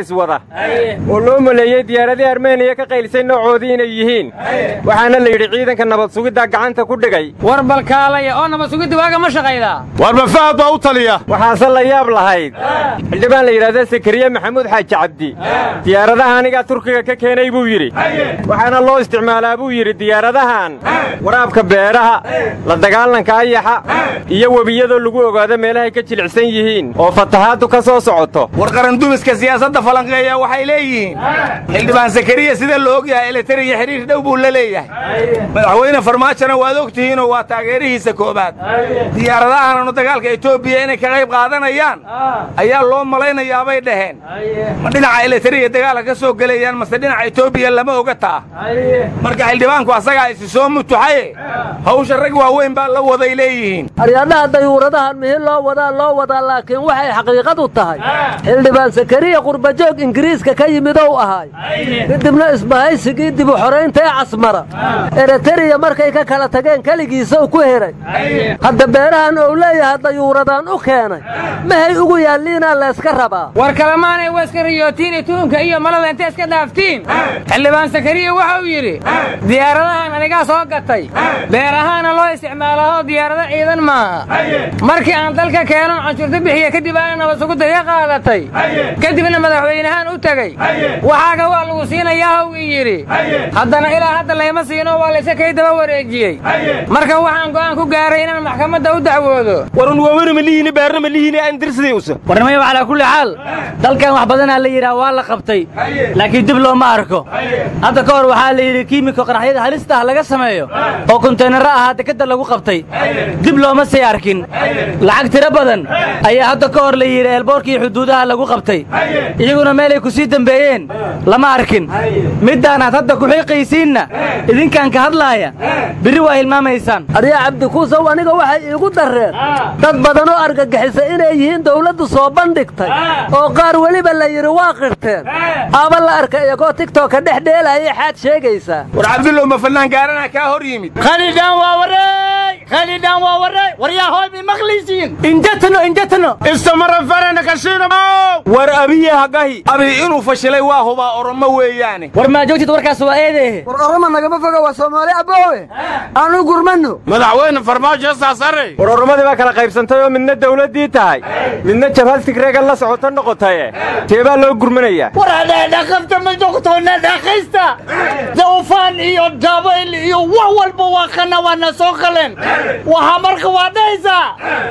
iswada oo loo maleeyey diyaaradii armeniya ka qaylisay noocoodii inay yihiin waxaana la yidhi ciidanka nabad sugiddaa gacanta ku dhigay war balkaalaya oo nabad sugidda waaga ma shaqaydaa warba fahad baa u taliya waxaase la yaab lahayd xildhibaan la yidhahda sakariye maxamuud xaaji cabdi diyaaradaha anigaa turkiga ka keenay buu yidhi waxaana loo isticmaalaa buu yidhi diyaaradahan waraabka beeraha la dagaalanka ayaxa iyo webiyadoo lagu ogaado meelahay ka jilicsan yihiin oo fatahaaddu ka soo socoto war qarandumiska siyaasadda falanqeeya waxay leeyihiin xildhibaan sakariya sida la og yahay eleteriya xidhiir dhow buu la leeyahay madaxweyne farmaajona waad og tihiinoo waa taageerihiisa koobaad diyaaradahananu dagaalka etoobiya inay ka qayb qaadanayaan ayaa loo malaynayaabay dhaheen ma dhinaca eleteriya dagaalka ka soo gelayaan mase dhinaca etoobiya lama oga taa marka xildhibaanku asagaa isi soo mutuxaye hawsha rag waaweyn baa la waday leeyihiin aryadhaha dayuuradahan mihi loo wadaa loo wadaa laakiin waxay xaqiiqadu tahay xildhibaan sakariya qurbajoog ingiriiska ka yimid ou ahaay kadibna isbahaysigii dibu xoraynta ee casmara ereteriya markay ka kala tageen keligiisa u ku heray hadda beerahan ou leeyahay dayuuradaan u keenay mahay ugu yaalliinaa layska rabaa war kalemaanay waa iska riyootiin tuunka iyo malada intay iska dhaaftiin xildhibaan sakariya waxa uu yidhi diyaaradahan anigaa soo gatay beer ahaana loo isticmaalaoo diyaarado ciidan maaha markii aan dalka keenon canshuurta bixiya kadib aana nabad sugudda ka qaadatay kadibna madaxweynahaan u tegey waxaaga waa lagu siinayaa hw ii yidhi haddana ilaa hadda layma siino waa layska kay daba wareejiyey marka waxaan go'aan ku gaaray inaan maxkamadda u dacwoodo warun waaweynu ma lihiini beerna ma lihiini aan dirsadii usa warnimaya calaa kulli xaal dalkan wax badanaa la yidhaha waa la qabtay laakiin dib looma arko hadda ka hor waxaa la yidhi kiimiko qaraxyada halista ah laga sameeyo oo kontaynaro ahaa dekadda lagu qabtay dib looma sii arkin lacag tiro badan ayaa hadda ka hor la yidhi eelboorkii xuduudaha lagu qabtay iyaguna meelay ku sii dembeeyeen lama arkin middaanaad hadda ku xiiqaysiinna idinkaan ka hadlaaya birri waa hilmaamaysaan aryaa cabdikuusow aniga waxay iigu darreen dad badanoo argagixisa inay yihiin dawladdu soo bandhigtay oo qaar weliba la yidhi waa qirteen aaba la arka iyagoo tigtooka dhex dheelaya xaad sheegaysaa war cabdullow ma fannaan gaarana kaa hor yimid khalidhaan waa warey khalidhaan waa warey waryaa hooy may maqlaysiin injatano injatano istamara farana kashiino war abiye hagahi abi inuu fashilay waa hubaa oromo weeyaane war maa joogtid warkaas waa eedehe war orama nagama foga waa soomaali aboowe aanu gurmanno madaxweyne farmaajo saasare war oromadii baa kala qaybsantay oo midna dawladdii tahay midna jabhad tigreega la socoto noqotaye teebaa loo gurmanayaa war adheedhaqabta ma joogtoona dhaqaysta dawfaan iyo dabayl iyo wax walba waa kana waana soo qaleen waxa marka waa dhahaysaa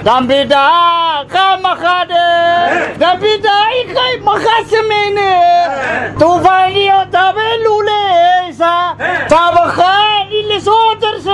dambidhaa qaamaqaadhe dambidhaa ikay makaa samayne dawfaan iyo dabaylu leeysa tabaqaan ilisoo darse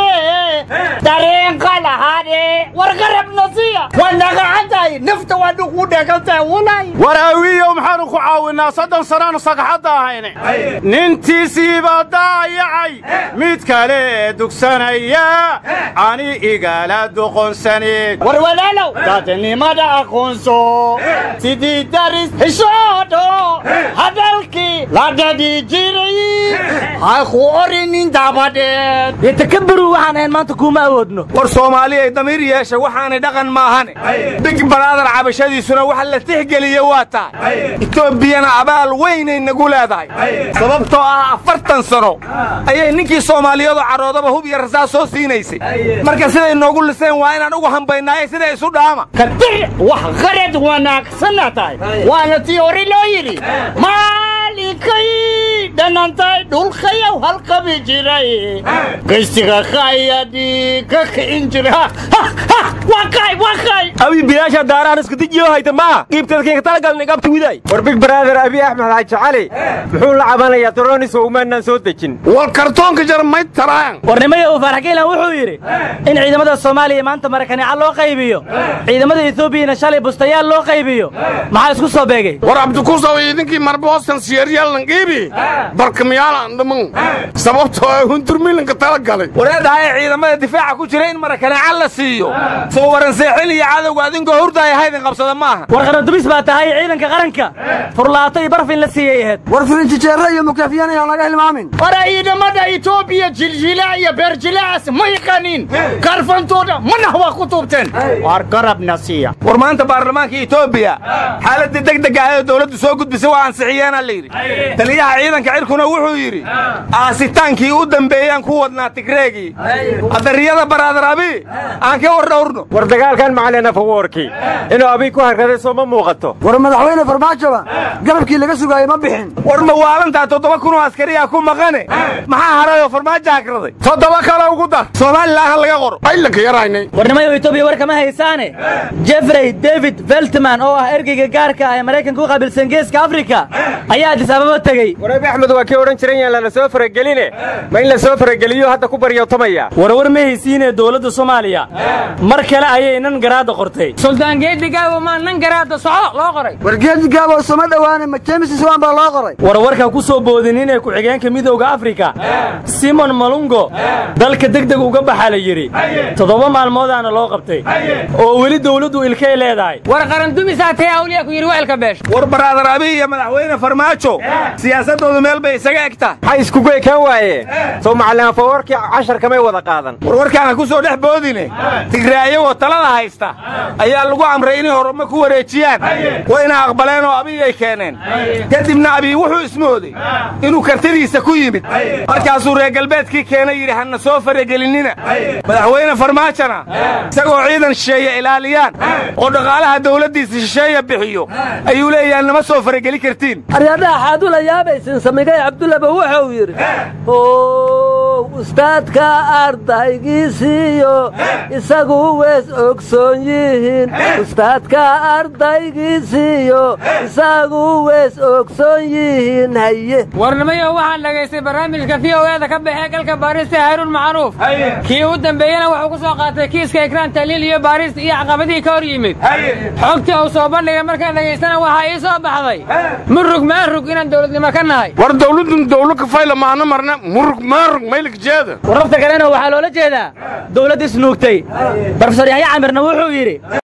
dareenka lahaadhe war qarabna siya waa nagacantahay nafta waa dhugu dhegantahay walay war awiyow maxaanu ku caawinaa soddon sannaanu sagaxadda ahayne nintiisii baa daayacay mid kale dugsanaya ani igala doqonsaneed war walaalow dadnimada aqoonso sidii daris xishoodo hadalkii la dhadhi jiray ha ku orinin dabadeed yatakabaru waxaan ahayn maanta kuuma awoodno war soomaali ay damiir yeesha waxaanay dhaqan maahane big baraadar cabashadiisuna waxa la tixgeliye waa tahay etoobiyana abaal weynay nagu leedahay sababtoo ah afartan sano ayay ninkii soomaaliyadu cadhoodaba hub iyo rasaas soo siinaysay marka siday noogu liseen waa inaan ugu hambaynaaye sida isu dhaama kadir wax qarad wanaagsanna tahay waana tii hore loo yidhi maalinkay dhanantay dhulkayow halqabi jiray gaystiga kaayadii ka kicin jira waa kay waa kay abi bilaasha daarahan isku dijiyo hayta maa qiibtadkiinka talagalna igabta widay war big brother abi axmed xaaji cali muxuu la cabanayaa daroonis oo umaanaan soo dejin war kartoonka jar may taraan warnimada uu faaraxgeylan wuxuu yidhi in ciidamada soomaaliya maanta marakaneeca loo qaybiyo ciidamada etoobiyana shalay bustayaal loo qaybiyo maxaa isku soo beegay war abdikuusow idinkii marboostan siyaryalan qiibi barkamiyaalaan dhiman sababtoo ah hunturmiilanka tala galay wareedhahaye ciidamada difaaca ku jira in marakaneecan la siiyo soo waranseexin iyo cadowga adinkoo hurdaaya haydin qabsada maaha war qarandumis baa tahay ciidanka qaranka furlaato iyo barfin la siiyey ahayd war firinjijeerre iyo mukaafiyaan ayaan laga hilmaamin war ciidamada etoobiya jiljilaa iyo beerjilaas ma yaqaaniin karfantooda mana waa ku tuubteen war garabna siiya war maanta baarlamaanka etoobiya xaaladii degdega ah ee dowladdu soo gudbisay waa ansixiyeenaa la yidhi taliyaha ciidanka cirkuna wuxuu yidhi aasitaankii u dambeeyaan ku wadnaa tigreegii adariyada baraadar abi aan ka war dhowrno war dagaalkan macalin afawoorkii inuu abiy ku harraday soo ma muuqato war madaxweyne farmaajoba garabkii laga sugaayey ma bixin war ma waalantaa toddoba kunoo askariyaa ku maqane maxaa harayoo farmaajo hagraday toddoba kale ugu dar somalilan ha laga qoro aylanka yaraynay warnimayo etoobiya war kama haysaane jeffrey david veltman oo ah ergeyga gaarka ah ee maraykanka u qaabilsan geeska afrika ayaa addis ababa tegey warabi axmed waa kii odhan jiran yaan lala soo farageline ma in la soo farageliyo hadda ku baryootamaya warwar ma haysiinee dowladda soomaaliya mar kale ayay nan garaadda qortay suldaan geedigaawo maa nan garaadda soco loo qoray war geedigaaboo sama dhowaane ma jeemis iswaan baa loo qoray warwarka ku soo boodinin ee ku-xigeenka midowda afrika simon malungo dalka degdeg uga baxa la yidhi toddoba maalmoodaana loo qabtay oo weli dowladdu ilkay leedahay war qarandumisaa tee awliya ku yidhi weelka beesha war baraadar abi iyo madaxweyne farmaajo siyaasaddoodu meel bay isaga egtaa maxay iskugu ekaan waaye soo macalin afawoorkii cashar kamay wada qaadan warwarkaana ku soo dhex boodine tigraayagoo talada haysta ayaa lagu amray inay horuma ku wareejiyaan wayna aqbaleen oo abiy ay keeneen kadibna abiy wuxuu ismooday inuu kartidiisa ku yimid markaasuu reer galbeedkii keenay yidhi hanna soo faragelinina madaxweyne farmaajona isagoo ciidan shisheeye ilaaliyaan oo dhaqaalaha dawladdiisa shisheeya bixiyo ayuu leeyahay nama soo farageli kartiin aryadhaha xaadula yaabaysin samigay cabdullaba wuxuu yidhi ow ustaadka ardaygiisiiyo isagu wees ogsoon yihiin ustaadka ardaygiisiiyo isagu wees ogsoon yihiin haye warnimayo waxaan dhagaystay barnaamijka v o eeda ka baxee galka baarista haaruun macruuf kii u dambeeyena wuxuu ku soo qaatay kiiska ikraan taliil iyo baarista iyo caqabadihii ka hor yimid xogtii uu soo bandhigay markaan dhagaystana waxaa ii soo baxday murug maarug inaan dowladnimo ka nahay war dawladun dawlo kafayla maana marna murug maarug maylik jeeda warrabta kalena waxaa loola jeedaa dowladd isnuugtay brofesor yaxya camirna wuxuu yidhi